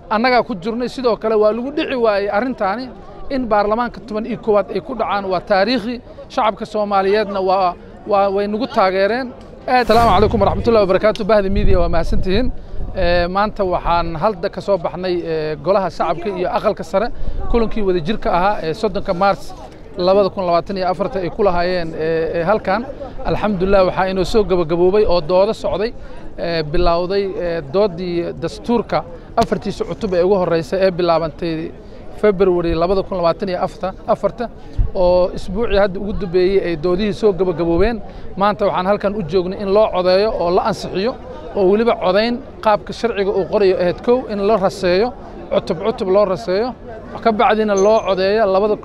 annagaa ku jirnay sidoo kale waa lagu dhici waayey arrintaani in baarlamaanka toban iyo koowaad ay ku dhacaan waa taariikhi shacabka soomaaliyeedna waa waa way nagu taageereen asalaamu calaykum waraxmatullahi wabarakaatu bahda miidiya waa mahadsantihiin maanta waxaan halda ka soo baxnay golaha shacabka iyo aqalka sare kulankii wadajirka ahaa ee soddonka maars labada kun labaatan iyo afarta ay ku lahaayeen halkan alxamdulilah waxaa inoo soo gabagaboobay oo doodo socday bilowday doodii dastuurka afartiisa cutub ee ugu horeysa ee bilaabantay february labada kun labaatan iyo afarta oo isbuucii hadda ugu dambeeyey ay doodihii soo gabagaboobeen maanta waxaan halkan u joognay in loo codeeyo oo la ansixiyo oo weliba codayn qaabka sharciga uu qorayo ahayd kow in la raseeyo cutub cutub loo raseeyo ka bacdina loo codeeyo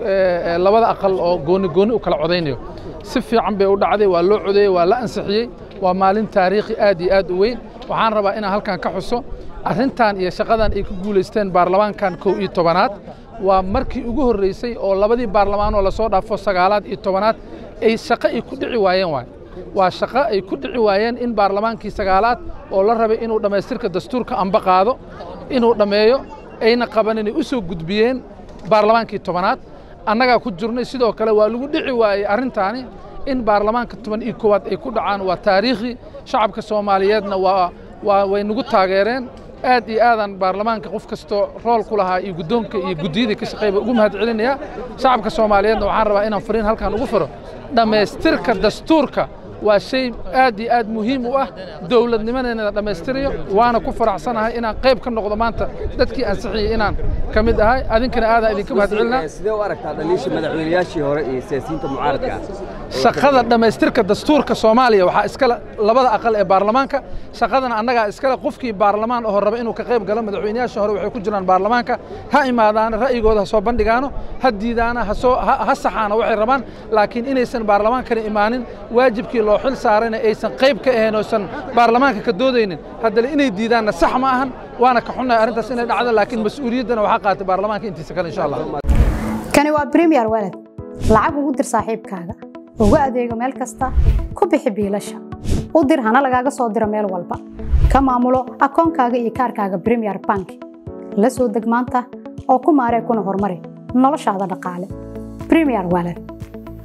labada aqal oo gooni gooni u kala codaynayo si fiican bay u dhacday waa loo codeeyey waa la ansixiyey waa maalin taariikhi aad iyo aad u weyn waxaan rabaa inaan halkan ka xuso arrintan iyo shaqadan ay ku guulaysteen baarlamaankan kow iyo tobanaad waa markii ugu horreysay oo labadii baarlamaanoo lasoo dhaafo sagaalaad iyo tobanaad ay shaqo ay ku dhici waayeen waay waa shaqo ay ku dhici waayeen in baarlamaankii sagaalaad oo la rabay inuu dhammaystirka dastuurka amba qaado inuu dhammeeyo ayna qaban inay u soo gudbiyeen baarlamaankii tobanaad annagaa ku jirnay sidoo kale waa lagu dhici waayey arrintaani in baarlamaanka toban iyo koowaad ay ku dhacaan waa taariikhi shacabka soomaaliyeedna waa waa way nagu taageereen aad iyo aadaan baarlamaanka qof kastoo rool ku lahaa iyo guddoonka iyo guddiyadii ka shaqeeyba ugu mahad celinaya shacabka soomaaliyeedna waxaan rabaa inaan fariin halkan ugu firo dhammaystirka dastuurka waa shay aad iyo aad muhiim u ah dowladnimadeena dhammaystirayo waana ku faraxsanahay inaan qayb ka noqdo maanta dadkii ansixiyey inaan ka mid ahay adinkana aadaan idinka mahad celinaa sidee u aragtaa dhaliisha madaxweynayaashii hore iyo siyaasiyiinta mucaaradka shaqada dhammaystirka dastuurka soomaaliya waxaa iskale labada aqal ee baarlamaanka shaqadana annagaa iskale qofkii baarlamaan oo raba inuu ka qayb galo madaxweynayaashii hore waxay ku jiraan baarlamaanka ha imaadaana ra'yigooda ha soo bandhigaano ha diidaana ha soo ha saxaana waxay rabaan laakiin inaysan baarlamaankana imaanin waajibkii loo xil saarayna aysan qayb ka ahayn oosan baarlamaanka ka doodaynin haddana inay diidaanna sax ma ahan waana ka xunnahay arrintaas inay dhacdo laakiin mas-uuliyaddana waxaa qaatay baarlamaanka intiisa kale insha allah kani waa premier walad lacag ugu dir saaxiibkaaga ugu adeego meel kasta ku bixi biilasha u dir hana lagaaga soo diro meel walba ka maamulo akoonkaaga iyo kaarkaaga premier bank la soo deg maanta oo ku maaree kuna horumari noloshaada dhaqaale premier walad